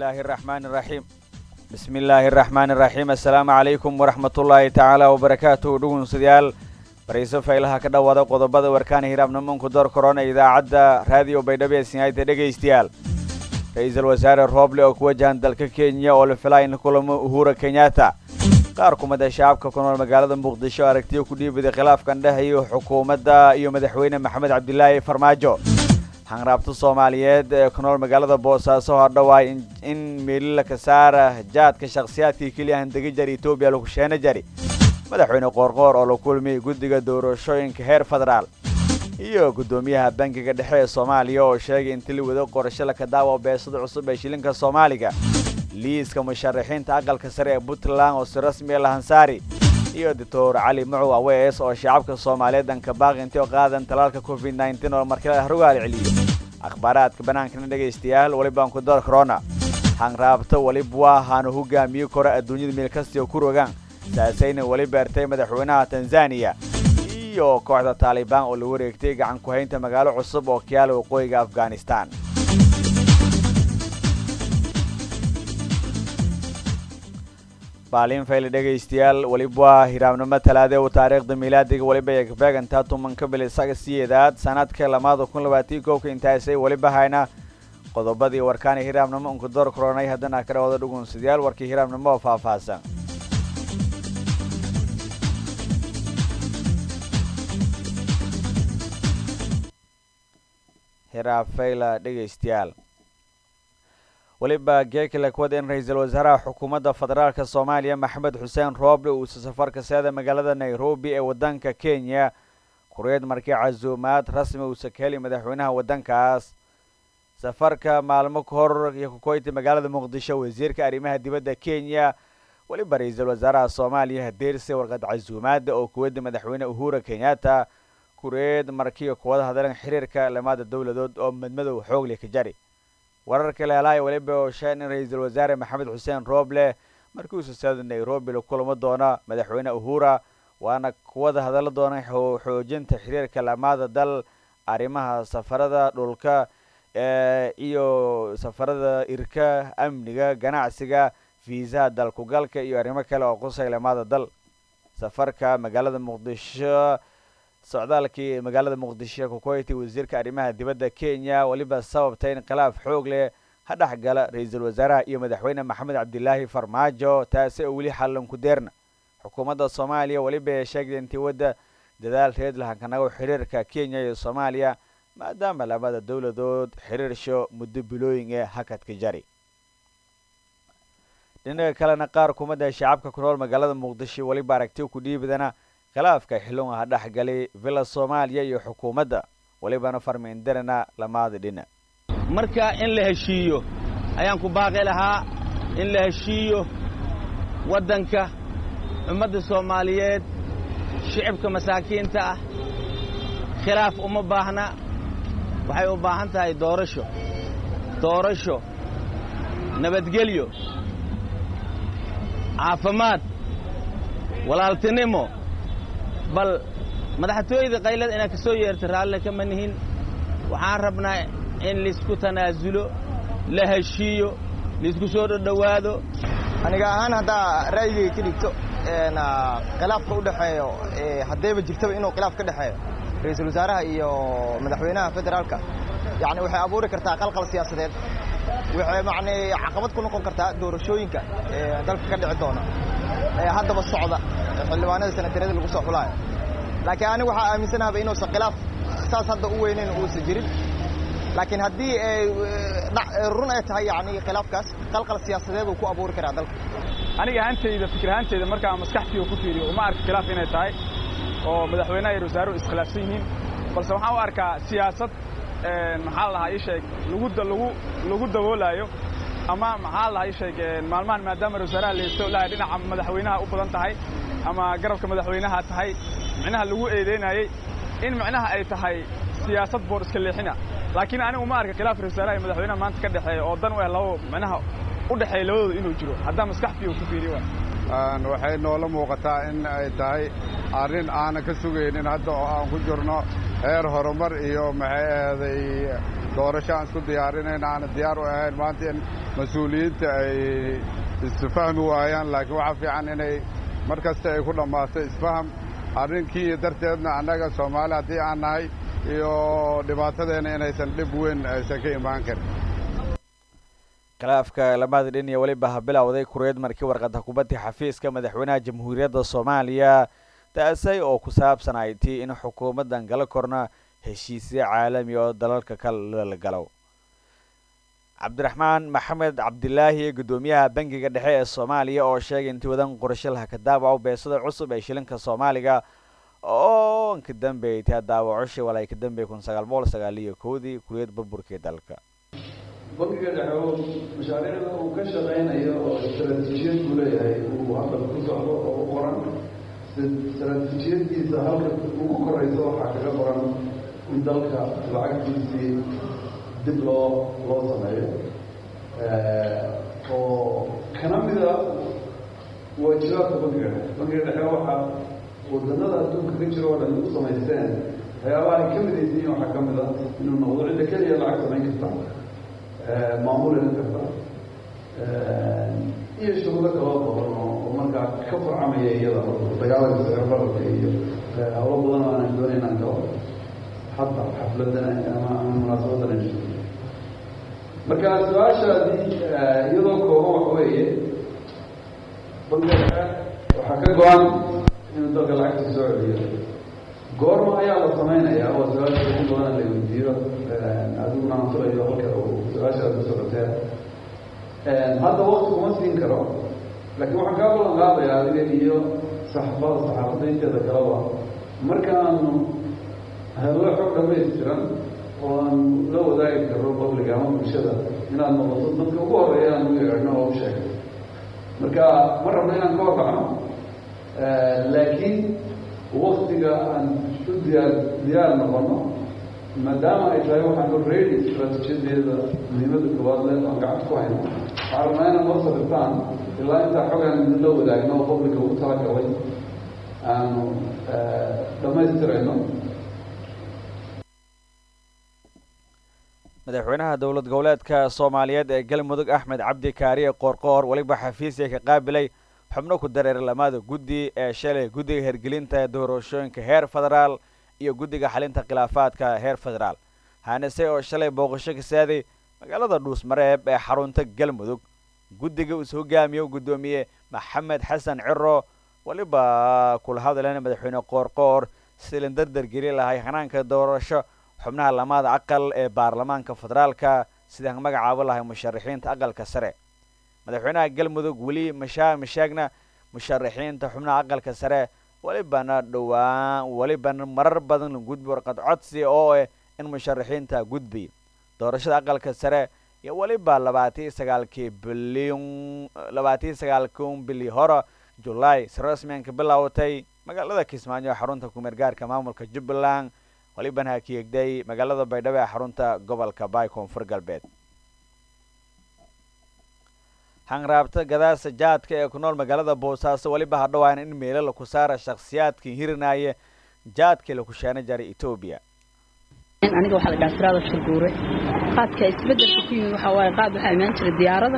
illaahi araxmaani iraxiim bismi illaahi araxmaani iraxiim assalaamu calaykum waraxmatullaahi tacaala wabarakaatuhu dhugunsidayaal barayso faylaha ka dhowaada qodobada warkaana hiraabnimanku door korona idaacadda raadiyo baydhabo ee sinyaayda dhegaystayaal ra-iisul wasaare rooble oo ku wajahan dalka kenya oo la filaa in kulamo uhura kenyatta qaar kumida shacabka ku nool magaalada muqdisho aragtiyo ku dhiibiday khilaafkan dhexeeyo xukuumadda iyo madaxweyne maxamed cabdilaahi farmaajo hanraabta soomaaliyeed ee ku nool magaalada boosaaso hordhawaay in meelila ka saara jaadka shakhsiyaadkii keliya handegi jari etoobiya lagu sheena jari madaxweyne qoorqoor oo la kulmiyey guddiga doorashooyinka heer federaal iyo guddoomiyaha bankiga dhexe ee soomaaliya oo sheegay intii la wado qorasho laka daawa beesada cusub ee shilinka soomaaliga liiska musharaxiinta aqalka sare ee puntland oo si rasmiya lahansaari iyo doctor cali mucow awees oo shacabka soomaaliyeed danka baaqinti oo qaadan talaalka covid nneteen oo markale harugaal celiyo akhbaaraadka bannaankana dhegaystayaal welibaan ku door corona hanraabta welib waa haanu hogaamiye kora adduunyada meel kastio ku rogaan saasayna weli beertay madaxweynaha tanzaniya iyo kooxda taalibaan oo la wareegtay gacan ku haynta magaalo cusub oo kiyaala waqooyiga afghanistan baalin fayle dhegaystayaal weliba waa hiraabnimo talaade u taariikhda miilaadiga weliba ay kabeegantaa tumanka bil isaga siyeedaad sanadka lamaada kun labaatii koobka intaasay weliba hayna qodobadii warkaana hiraabnimo unka door koronay haddana ka dhawada dhugunsidayaal warkii hiraabnimo oo faahfaahsan hiraabfayla dhegaystayaal weliba geekale kuwada in ra-iisul wasaaraha xukuumadda federaalka soomaaliya maxamed xuseen rooble uusa safarka seeda magaalada nairobi ee waddanka kenya kureed markii casuumaad rasmi uusa ka heli madaxweynaha waddankaas safarka maalmo ka hor iyo kukoyti magaalada muqdisho wasiirka arrimaha dibadda kenya weliba ra-iisul wasaaraha soomaaliya hadeerse warqad casuumaada oo kuwadda madaxweyne uhura kenyatta kureed markii kuwada hadleen xiriirka lamaada dowladood oo madmadow xoogle ka jari wararka leelahay weliba oo sheegn in ra-iisul wasaare maxamed xuseen rooble markii uusa seeda nairobi la kulamo doona madaxweyne uhura waana kuwada hadalla doona xoojinta xiriirka lamaada dal arrimaha safarada dhulka iyo safarada irka amniga ganacsiga fiisaha dalkugalka iyo arrimo kale oo qusay lamaada dal safarka magaalada muqdisho socdaalkii magaalada muqdisho kukoyti wasiirka arrimaha dibadda kenya weliba sababtay in khilaaf xoog leh ha dhex gala ra-iisul wasaaraha iyo madaxweyne maxamed cabdilaahi farmaajo taasi oo weli xallan ku deerna xukuumadda soomaaliya weliba ee sheegtay intii wadda dadaal reed lahankanago xiriirka kenya iyo soomaaliya maadaama labada dowladood xiriirsho muddo bilooyin ee hakadka jari dhinaca kalena qaar kumada shacabka ku nool magaalada muqdisho weliba aragti ku dhiibadana khilaafka xilunga ha dhex galay villa soomaaliya iyo xukuumadda welibana farmiindarana lamaada dhinac marka in la heshiiyo ayaan ku baaqi lahaa in la heshiiyo waddanka ummadda soomaaliyeed shicibka masaakiinta ah khilaaf uma baahna waxay u baahan tahay doorasho doorasho nabadgelyo caafimaad walaaltinimo bal madaxtooyada qaylada inaad ka soo yeerta raallina kama nihin waxaan rabnaa in laisku tanaasulo la heshiiyo laisku soo dhodhowaado aniga ahaan haddaa ra'yigay ka dhigto khilaafka u dhexeeyo haddayba jirtaba inuu khilaaf ka dhexeeyo ra-iisul wasaaraha iyo madaxweynaha federaalka yacni waxay abuuri kartaa qalqal siyaasadeed waxay macnii caqabad ku noqon kartaa doorashooyinka dalka ka dhici doona ee haddaba socda xildhibaanada sanatarada lagu soo xulaayo laakiin anigu waxaa aaminsanaaba inuusan khilaaf saas hadda u weynayn uusan jirin laakiin haddii run ay tahay yani khilaafkaas qalqal siyaasadeed uu ku abuuri karaa dalka aniga ahantayda fikir ahantayda markaa maskaxtiiga ku fiiriyo uma arka khilaaf inay tahay oo madaxweynaha iyo wasaaruhu iskhilaafsan yihiin balse waxaan u arkaa siyaasad maxaa la dhahaa ii sheeg lagu lagu lagu daboolaayo ama maxaa la dhahaa ii sheeg maalmahan maadaama wasaaraha laysto lahay dhinaca madaxweynaha u badan tahay ama garabka madaxweynaha tahay micnaha lagu eedeynayey in micnaha ay tahay siyaasad boor iska leexina laakiin anigu ma arka khilaaf wasaaraha iyo madaxweynaha maanta ka dhexeeya oo dan u eh labo micnaha u dhexeeya labadooda inuu jiro haddaa maskaxtiiga ku fiiriyo waxay noola muuqataa in ay tahay arrin aanan ka sugaynin hadda oo aan ku jirno heer horumar iyo maxay ahday doorasho aan isku diyaarinayna aana diyaar u ahayn maanta in mas-uuliyiinta ay isfahmi waayaan laakiin waxaa fiican inay mar kasta ay ku dhammaato isfaham arrinkii darteedna annaga soomaali haddii aan nahay iyo dhibaatadeenna inaysan dhib weyn aysan ka imaan karin khilaafka lamada dhin iyo weliba habilowday kureed markii warqada kubadda xafiiska madaxweynaha jamhuuriyadda soomaaliya taasay oo ku saabsan ay tii in xukuumaddan gala korna heshiisyo caalami oo dalalka kale la galo cabdiraxmaan maxamed cabdilaahi guddoomiyaha bangiga dhexe ee soomaaliya oo sheegay intii wadan qorshe laha ka daawaco beesada cusub ee shilinka soomaaliga oo ka dambeeyay taa daawacoshi walay ka dambeeyay kun sagaal boqol sagaal iyo kowdii kuliyad burburkii dalka bangiga dhexe mashaariicda uu ka shaqaynayo oo istaraatiijiyad buu leeyahay uu hadda ku socdo oo u qoran istaraatiijiyadiisa halka ugu korayso waxaa kaga qoran in dalka lacagtiisii dib loo loo sameeyo oo kana mida waajibaadka bangiga dhexe bangiga dhexe waxaa wadanada adduunka ka jiro oo dhan u samaysteen waxyaabaha ay ka midaysiin waxaa ka mid a inuu noqdo cidda keliya lacag samayn karta maamulina karta iyo shuruudo kaloo badan oo markaa ka farcamaya iyada dagaalanka sicirbararka iyo hawlo badan oo aanan doonayn aan kalo hadda xafladana ama ama munaasabadan ay marka su-aashaadii iyadoo kooban waxa weeye bangiga dhexe waxaa ka go-an inuu dalka lacagta soo celiyo goorma ayaa la samaynayaa waa su-aasha ugu badan la weydiiyo adiguna aan filayo halka uu su-aashaada socotee hadda wakti kuma siin karo laakiin waxaan kaa ballan qaadayaa adiga iyo saxaafada saxaafadda inteeda kaleba markaanu hello xog dhamaystiran oo aan la wadaagi karno public ama bulshada inaad noqoto dadka ugu horeeya aan u yeedhno oo u sheegay marka ma rabno inaan ka warbacno laakiin waktiga aan u diyaar diyaar noqono maadaama ay tahay waxaan already istraatiijiyadeeda muhiimada koowaad le aan gacanta ku hayno waxaan rabnaa inaad noo sabirtaan ilaa intaa xogaan la wadaagno oo publica ugu talagalay aanu dhammaystirayno madaxweynaha dowlad goboleedka soomaaliyeed ee galmudug axmed cabdi kaariye qoorqoor weliba xafiisya ka qaabilay xubno ku dareer lamada guddi ee shalay guddiga hergelinta doorashooyinka heer federaal iyo guddiga xalinta khilaafaadka heer federaal haanise oo shalay booqasho ka saaday magaalada dhuusmareeb ee xarunta galmudug guddiga is hogaamiyo guddoomiye maxamed xasan ciro weliba kula hadleen madaxweyne qoorqoor silin dardar geli lahay hanaanka doorasho xubnaha lamada aqal ee baarlamaanka federaalka sidaan magacaabo lahay musharaxiinta aqalka sare madaxweynaha galmudug weli mashaa mashaagna musharaxiinta xubnaha aqalka sare welibana dhowaan welibana marar badan la gudbi warqad codsi oo eh in musharaxiinta gudbi doorashada aqalka sare iyo weliba labaatiyo sagaalkii bilyan labaatiyo sagaalkun bili hore julaay si rasmianka bilowtay magaalada kismaayo ee xarunta kumeer gaarka maamulka jubbaland welibana hakiegday magaalada baydhabo ee xarunta gobolka baay koonfur galbeed hanraabta gadaasa jaadka ee ku nool magaalada boosaaso weliba hadhowaan in meelo laku saara shakhsiyaadkii hirinaya jaadkii laku sheena jaray etoobiya aniga waxaa la dhaha siraada shurguure qaadka isbedelka ku yimid waxaa waaye qaad waxaa imaan jiray diyaarada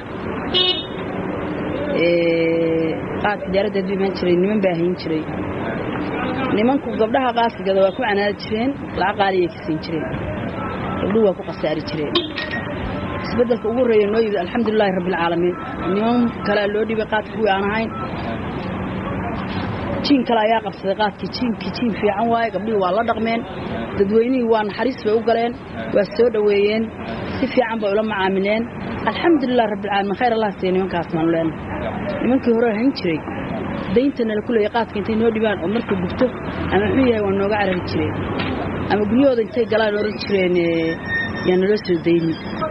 qaadka diyaaradeed buu imaan jiray niman baa hayn jiray nimanku gabdhaha qaasigada waa ku canaadi jireen lacag qaaliyay ka siin jireen gabdhuhu waa ku khasaari jireen isbedelka ugu horreeya noo yimid alxamdulilaahi rabbilcaalamiin niman kalea loo dhibay qaadka kuwii aan ahayn jiin kale ayaa qabsaday qaadkii jiinkii jiin fiican waaye gabdhihii waa la dhaqmeen dadweynihii waa naxariis bay u galeen waa soo dhoweeyeen si fiican bay ula macaamileen alxamdulilah rabbilcaalamiin khayr allah siiya nimankaas maanu leenahay nimankii hore hayn jiray daynta nala ku leeyay qaadka intay noo dhibaan oo marka gubto ama muxuu yahay waa nooga carari jireen ama guryahooda intay galaan oran jireen yaa naloo soo dayni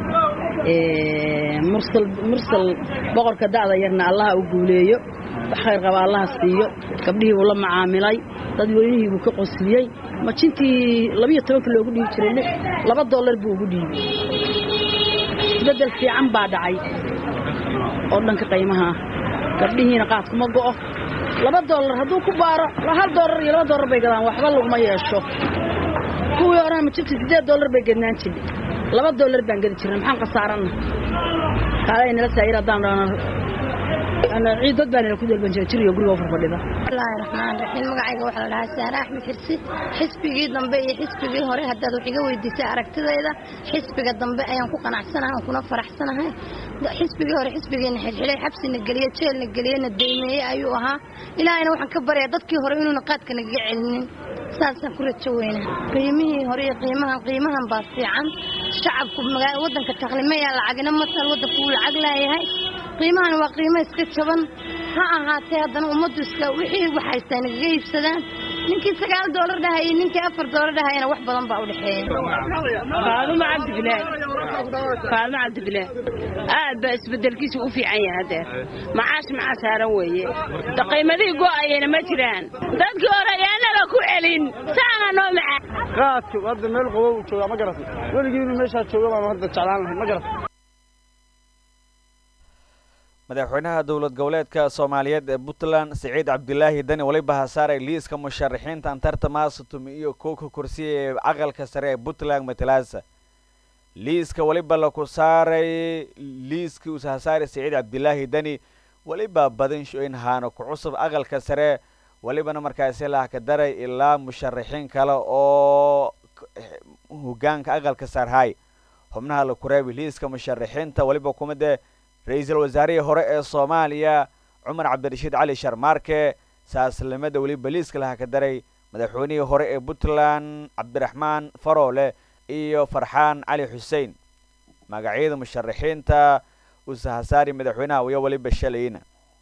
mursal mursal boqorka da'da yarna allaha u guuleeyo wax khayr qaba allaha siiyo gabdhihii buu la macaamilay dad weynihii buu ka qosliyey majintii labiyo tobanka loogu dhiibi jiray lix laba dollar buu ugu dhiibay isbeddel fiican baa dhacay oo dhanka qiimaha ah gabdhihiina qaadkuma go'o laba dollar hadduu ku baaro hal dollar iyo laba dollar bay gadaan waxba laguma yeesho kuwii horena ma jirta siddeed dollar bay gednaan jirnay laba dollar baan gedi jirnay maxaan khasaaranna kaalay nala saayir haddaan dhahno ciidad baa nala ku dalban jiray jiriyo guriga u farfadhida bismillaahi raxmaan raxiim magacayga waxaa la dhahaa saare axmed xirsi xisbigii dambe iyo xisbigii hore haddaad wax iga weydiisay aragtidayda xisbiga dambe ayaan ku qanacsanahay aan kuna faraxsanahay xisbigii hore xisbigeena xilxilay xabsina geliye jeelna geliyena deymeeye ayuu ahaa ilaahayna waxaan ka baryaa dadkii hore inuuna qaadka nagaga celinin saasaan ku rajo weynaa qiimihii hore iyo qiimahan qiimahan baa fiican shacabku magaa waddanka taqlimayaa lacagina matal waddanku wuu lacag laayahay qiimahan waa qiimo iska jaban ha ahaatee haddana ummaddu iska wixii wax haystaa nagaga iibsadaan ninkii sagaal doolar dhahayay ninkii afar doolar dhahayana wax badan baa u dhexeeya faadumo cabdibilaah faadumo cabdibilaah aad baa isbedelkiisu u fiican yahay hadeer macaash macaa saaran weeye qiimadihii go'ayana ma jiraan dadkii hore ayaanaba ku celin saana noo macaa qaadka hadda meel qabow joogaa ma garatay weligii inuu meeshaa jooga baan hadda jeclaan lahay ma garatay madaxweynaha dowlad goboleedka soomaaliyeed ee puntland siciid cabdilaahi dani waliba hasaaray liiska musharaxiinta antarta maasatumi iyo kowka kursiya ee aqalka sare ee puntland matalaasa liiska waliba laku saaray liiskii uus hasaaray siciid cabdilaahi dani waliba badin shoyn haano ku cusub aqalka sare walibana markaasi lahka daray ilaa musharaxiin kale oo hogaanka aqalka sarhay xubnaha la kureebi liiska musharaxiinta waliba kumade ra-iisul wasaarihii hore ee soomaaliya cumar cabdirashiid cali sharmaarke saaslimada weliba liiska laha ka daray madaxweynihii hore ee puntland cabdiraxmaan faroole iyo farxaan cali xuseen magacyada musharaxiinta usahasaari madaxweynaha waya waliba shalayna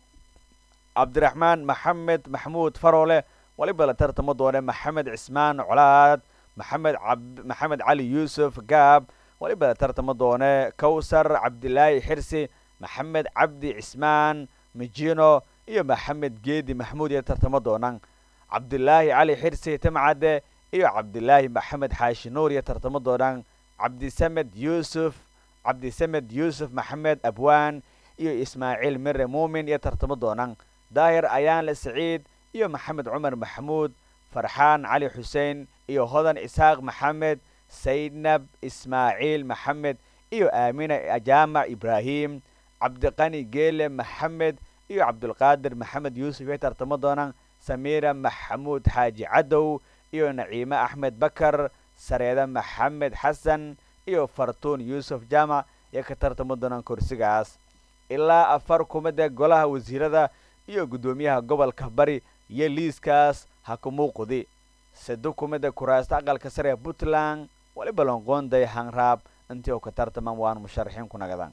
cabdiraxmaan maxamed maxmuud faroole waliba la tartamo doone maxamed cismaan colaad maxamed maxamed cali yuusuf gaab waliba la tartamo doone kawsar cabdilaahi xirsi maxamed cabdi cismaan mijino iyo maxamed geedi maxmuud iyo tartamo doonaan cabdilaahi cali xirsi timcadde iyo cabdilaahi maxamed xaashi nuur iyo tartamo doonaan cabdisamed yuusuf cabdisamed yuusuf maxamed abwaan iyo ismaaciil mire muumin iyo tartamo doonaan daahir ayaanle saciid iyo maxamed cumar maxamuud farxaan cali xuseen iyo hodan isxaaq maxamed saydnab ismaaciil maxamed iyo aamina jaamac ibraahim cabdiqani geele maxamed iyo cabdulqaadir maxamed yuusuf iyo tartamo doonaan samiira maxamuud xaaji cadow iyo naciime axmed bakar sareeda maxamed xasan iyo fartuun yuusuf jaamac iyo ka tartamo doonaan kursigaas ilaa afar kumada golaha wasiirada iyo guddoomiyaha gobolka bari iyo liiskaas ha ku muuqudi sado kumada kuraasta aqalka sare ee puntland waliba lonqoonday hanraab intii oo ka tartamaan waan musharaxiin ku nagadaan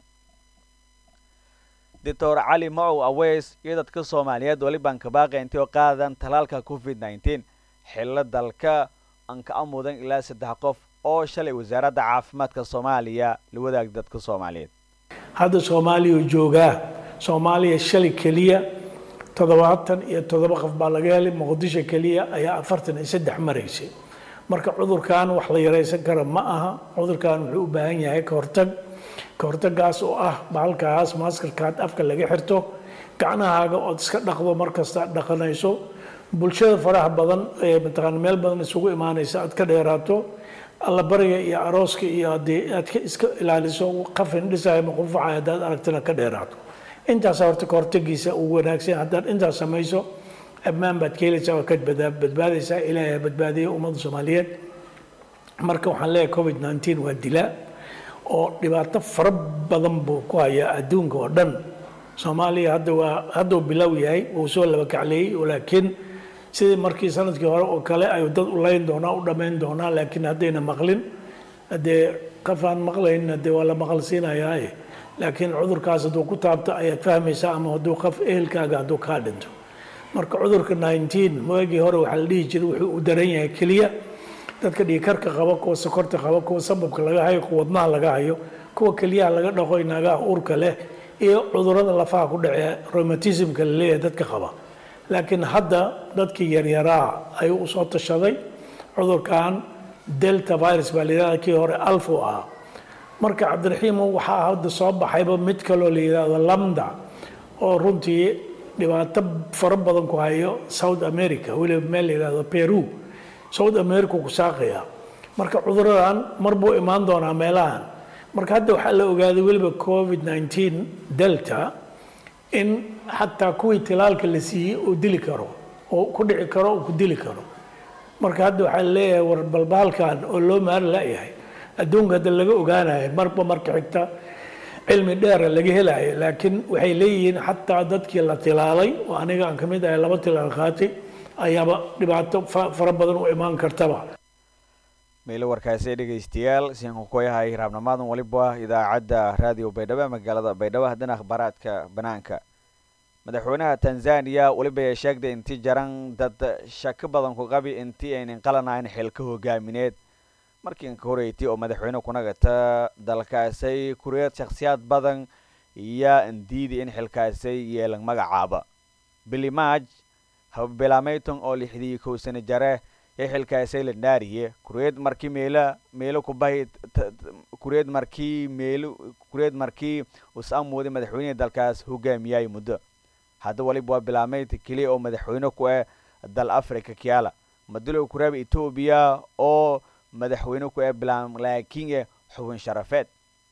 doctor cali macow aweys iyo dadka soomaaliyeed walibaan kabaaqi intii oo qaadan talaalka covid nneteen xillo dalka aan ka amudan ilaa saddex qof oo shalay wasaaradda caafimaadka soomaaliya la wadaagay dadka soomaaliyeed hadda soomaaliya joogaa soomaaliya shalay keliya toddobaatan iyo toddoba qof baa laga helay muqdisho keliya ayaa afartan iyo saddex maraysay marka cudurkan wax la yaraysan kara ma aha cudurkan wuxuu u baahan yahay kahortag kahortagaas oo ah bahalkaas maskarkaad afka laga xirto gacnahaaga ood iska dhaqdo markasta dhaqanayso bulshada faraha badan ee mataqaana meel badan isugu imaanaysa aad ka dheeraato allabariga iyo arooska iyo haddii aad ka iska ilaaliso qafin dhisaya ma qunfacaya haddaad aragtana ka dheeraato intaas horta kahortagiisa uu wanaagsan haddaad intaas samayso ammaan baad ka helaysaa oo ka badbaadaysaa ilaahay badbaadiya ummadda soomaaliyeed marka waxaan leeyahay covid nneteen waa dilaa oo dhibaato fara badan buu ku hayaa adduunka oo dhan soomaaliya hadda waa hadduu bilow yahay wuu soo laba kacleeyey laakiin sidii markii sanadkii hore oo kale ayuu dad u layn doonaa u dhammayn doonaa laakiin haddayna maqlin haddee qof aan maqlayn dee waa la maqal siinayaa laakiin cudurkaas hadduu ku taabto ayaad fahmaysaa ama hadduu qof ehelkaaga hadduu kaa dhinto marka cudurka nineteen waagii hore waxaa la dhihi jiray wuxuu u daran yahay keliya dadka dhiikarka qaba kuwa sokorta qaba kuwa sababka laga hayo kuwa wadnaha laga hayo kuwa keliyaha laga dhaqo inaagaha uurka leh iyo cudurada lafaha ku dhacee rheumatismka la leeyahay dadka qaba laakiin hadda dadkii yaryaraa ayuu usoo tashaday cudurkan delta virus baa la yidhahda kii hore alfu ah marka cabdiraxiimo waxaa hadda soo baxayba mid kaloo la yidhahdo lamda oo runtii dhibaato fara badan ku hayo south america weliba meel la yidhahdo peru south america ku saaqaya marka cuduradan mar buu imaan doonaa meelahan marka hadda waxaa la ogaaday weliba covid 19 delta in xataa kuwii tilaalka la siiyey uu dili karo oo ku dhici karo uu ku dili karo marka hadda waxaa leeyahay war balbaalkan oo loo maari layahay adduunka hadda laga ogaanayo marba marka xigta cilmi dheera laga helayo laakiin waxay leeyihiin xataa dadkii la tilaalay oo aniga aan kamid ahay laba tilaal qaatay ayaaba dhibaato fara badan u imaan kartaba meelo warkaasi dhegaystayaal sianku ku yahay raabnimaadan waliba idaacadda raadiyo baydhabo ee magaalada baydhabo haddana akhbaaraadka banaanka madaxweynaha tanzaniya weliba ay sheegtay intii jaran dad shako badan ku qabi intii aynan qalanayn xilka hogaamineed markii inka horeeytay oo madaxweyne kunagata dalkaasay kureed shakhsiyaad badan iyo indiidi in xilkaasay yeelan magacaaba billy marg hababilaamayton oo lixdii kow sano jare ee xilkaasay la dhaariye kureed markii meela meelo kubahi kureed markii meelo kureed markii us amooday madaxweynihii dalkaas hogaamiyay muddo hadda waliba waa bilaamayd keliya oo madaxweyne ku ah dal africa kiala madulow kuraab etoobiya oo madaxweyne ku ah bilaam laakiin xubin sharafeed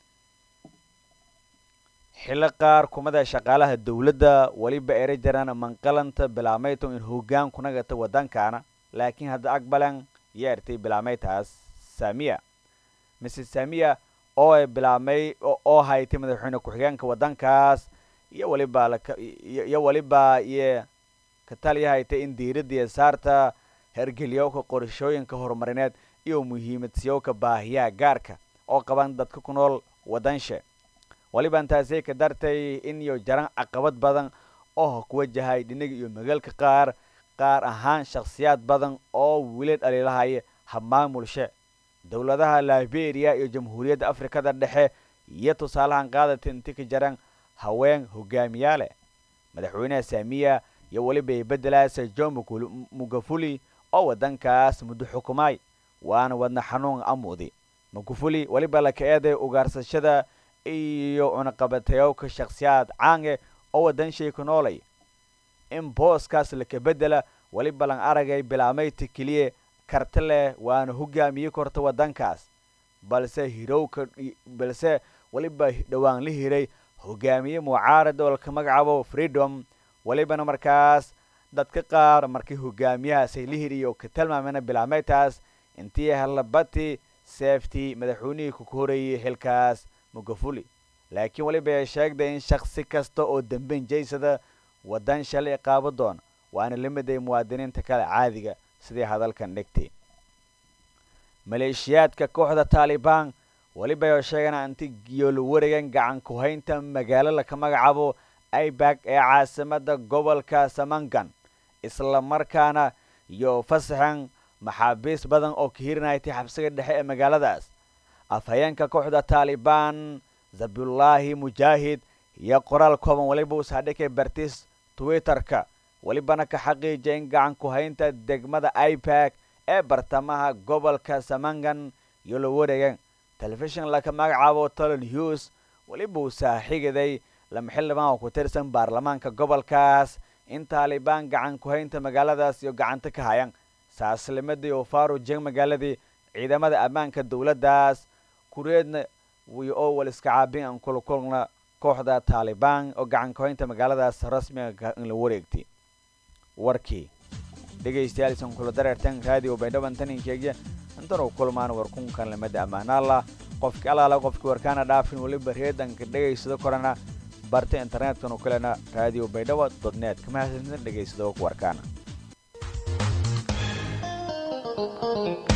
xillo qaar kumada shaqaalaha dowladda weliba ere jaraan manqalanta bilaamayton in hoggaan kunagata waddankaana laakiin hadda aqbalan yeertay bilaameytaas samiya mrs samiya oo ay bilaamay oo haytay madaxweyne ku-xigeenka waddankaas iyo waliba iyo waliba iyo kataliya haytay in diiraddiiya saarta hergeliyowka qorashooyinka horumarineed iyo muhiimadsiyowka baahiyaha gaarka oo qaban dadka ku nool waddanshe waliba intaasay ka dartay in iyo jaran caqabad badan oo ku wajahay dhinaga iyo magaalka qaar qaar ahaan shakhsiyaad badan oo weli dhaliilahaya habmaamulshe dowladaha liberia iyo jamhuuriyadda afrikada dhexe iyo tusaalahan qaadata inti ka jaran haween hogaamiyaale madaxweynaha saamiya iyo weliba ay bedelaasa john mugafuli oo waddankaas muddo xukumaay waana wadna xanuun amuudi mugafuli weliba laka eeday ugaarsashada iyo cunaqabatayowka shakhsiyaad caange oo waddanshay ku noolay in booskaas laka bedela weliba lan aragay bilaamayta keliya karti leh waana hogaamiye korta waddankaas balse hirowka balse weliba dhowaan la hiray hogaamiye mucaarad oo laka magacaabo freedom welibana markaas dadka qaar markii hogaamiyahaasay la hiriyo ka tilmaamena bilaameytaas intii halabati seeftii madaxweynihii ku horeeyey xilkaas mugafuli laakiin weliba ay sheegday in shaksi kasta oo dambeyn jaysada waddan shalay qaabo doona waana la miday muwaadiniinta kale caadiga sidii hadalkan dhigtay maleeshiyaadka kooxda taalibaan weliba ay sheegeen anti yoolo wareegan gacan ku-haynta magaalo laka magacaabo ibag ee caasimada gobolka samangan isla markaana iyo fasaxan maxaabiis badan oo ka hirinaytay xabsiga dhexe ee magaaladaas afhayeenka kooxda taalibaan zabullaahi mujaahid iyo qoraal kooban weliba usaadhikay bartis twitterka welibana ka xaqiijay in gacan ku-haynta degmada ibag ee bartamaha gobolka samangan iyo la wareegan telefishin laka magacaabo tolon hughes weliba uu saaxigaday lama xildhibaan oo ku tirsan baarlamaanka gobolkaas in taalibaan gacan ku-haynta magaaladaas iyo gacanta ka hayan saaslimadii oo farujeng magaaladii ciidamada ammaanka dowladdaas kureedna wiyo oo wal iska caabin aan kulkulna kooxda taalibaan oo gacan ku-haynta magaaladaas rasmiga in la wareegtay warkii dhegaystayaal isan kula dareertan raadiyo baydhaban taninkeegya intan uu kulmaan warkunkan lamada ammaanaalla qofki alaala qofki warkaana dhaafin weliba reedanka dhegaysado korana barta internetkanu kalena raadiyo baydhabo dodnet kama hasansan dhegaysado warkaana